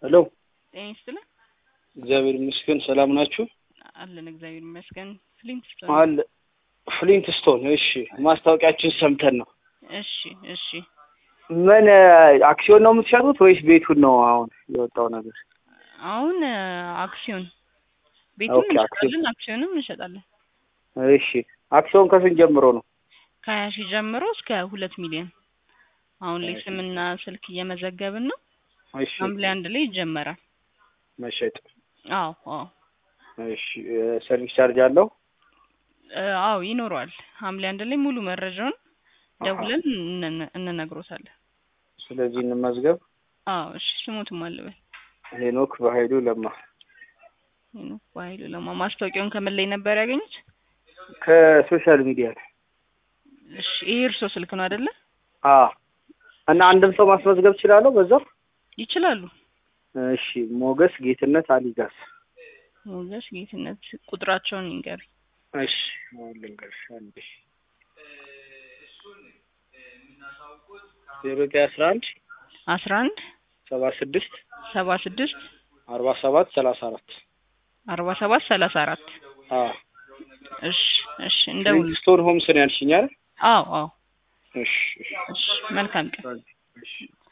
ሄሎ ጤና ይስጥልን። እግዚአብሔር ይመስገን ሰላም ናችሁ? አለን እግዚአብሔር ይመስገን። ፍሊንት ስቶን። አለ ፍሊንት ስቶን። እሺ ማስታወቂያችን ሰምተን ነው። እሺ እሺ። ምን አክሲዮን ነው የምትሸጡት ወይስ ቤቱን ነው አሁን የወጣው ነገር? አሁን አክሲዮን ቤቱን ኦኬ፣ አክሲዮን። እንሸጣለን፣ አክሲዮንም እንሸጣለን። እሺ አክሲዮን ከስንት ጀምሮ ነው? ከሀያ ሺህ ጀምሮ እስከ ሁለት ሚሊዮን አሁን ላይ ስምና ስልክ እየመዘገብን ነው። እሺ ሐምሌ አንድ ላይ ይጀመራል። መሸጥ። አዎ አዎ እሺ ሰርቪስ ቻርጅ አለው? እ፣ አዎ ይኖረዋል። ሐምሌ አንድ ላይ ሙሉ መረጃውን ደውለን እንነ- እንነግሮታለን። ስለዚህ እንመዝገብ። አዎ እሺ። ስሙትም አልበል ሄኖክ በኃይሉ ለማ ሄኖክ በኃይሉ ለማ። ማስታወቂያውን ከምን ላይ ነበር ያገኙት? ከሶሻል ሚዲያ ላይ። እሺ ይሄ እርሶ ስልክ ነው አይደለ? አ እና አንድም ሰው ማስመዝገብ እችላለሁ በዛው? ይችላሉ። እሺ ሞገስ ጌትነት አሊጋስ። ሞገስ ጌትነት ቁጥራቸውን ይንገር። እሺ አሁን ልንገርሽ አንዴ ዜሮ ዘጠኝ አስራ አንድ አስራ አንድ ሰባ ስድስት ሰባ ስድስት አርባ ሰባት ሰላሳ አራት አርባ ሰባት ሰላሳ አራት አ እሺ እሺ እንደውል ስቶን ሆምስ ነው ያልሽኝ አይደል? አዎ አዎ እሺ እሺ እሺ መልካም ቀን እሺ